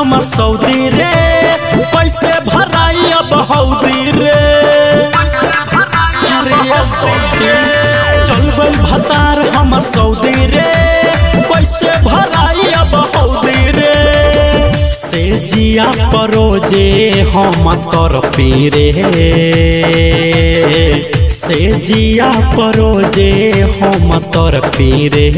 हमर सऊदी रे कैसे भराई अब हौदी रे अरे ये सऊदी चल गइल भतार हमर सऊदी रे कैसे भराई अब हौदी रे से जिया परोजे हम तर पीरे से जिया परोजे हम तर पीरे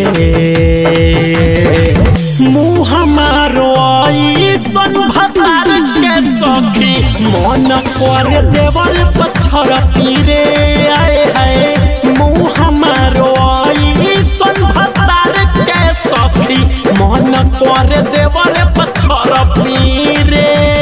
मुँह हमारो सन भतार के सखी मन कर देवल पत्थर पीरे आए है मुँह हमारो सन भतार के सखी मन कर देवल पत्थर पीरे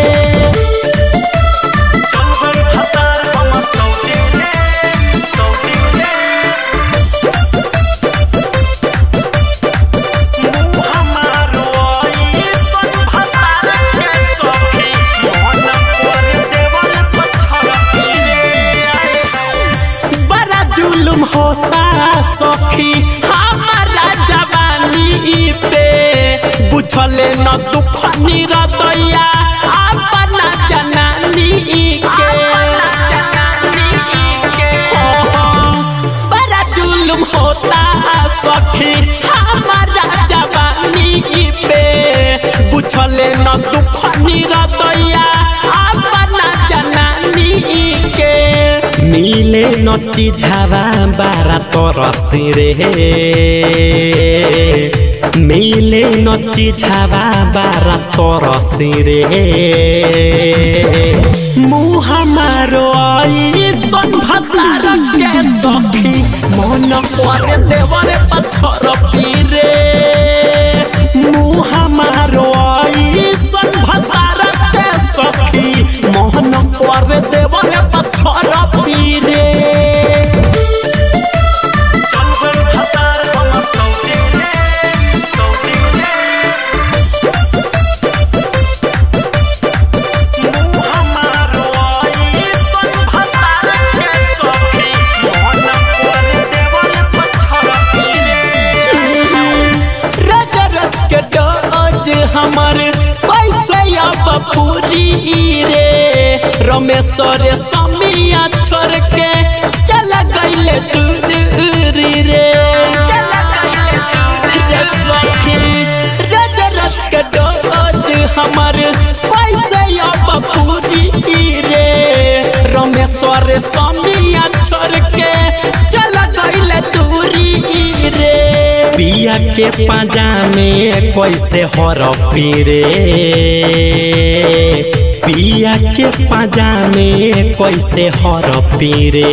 बड़ा जुलुम होता सखी हमारा जवानी पे बुझले न दुख निरदैया अपना जनानी के हो, हो, बड़ा जुलुम होता सखी हमारा जवानी पे बुझले न दुख निरदैया अपना जनानी के मिले न चिझावा बारा तरसी रे मिले न चिझावा बारा तरसी रे मुँह हमारो सन भतार के सखी मन कर देवर पत्थर पीरे मुँह हमारो सन भतार के सखी मोहन कर देवर पत्थर पीरे रज रज के डोज हमर कैसे अब पूरी रे रमेश्वर समिया छोड़ के चल गईले दूरी रे रे सखी रज रज के डोज हमर कैसे अब पूरी रे रमेश्वर समिया छोड़ के चल गईले दूरी रे पिया के पाजामे कैसे हर पीरे पिया के पाजामे कैसे हर पीरे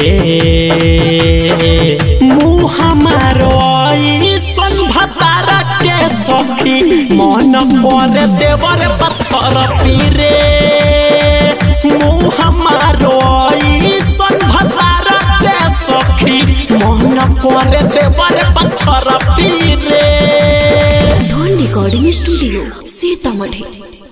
मुँह हमारो सन भतार के सखी मन कर देवर पत्थर पीरे मुँह हमारो सन भतार के सखी मन कर देवर पत्थर पीरे धन रिकॉर्डिंग स्टूडियो सीतामढ़ी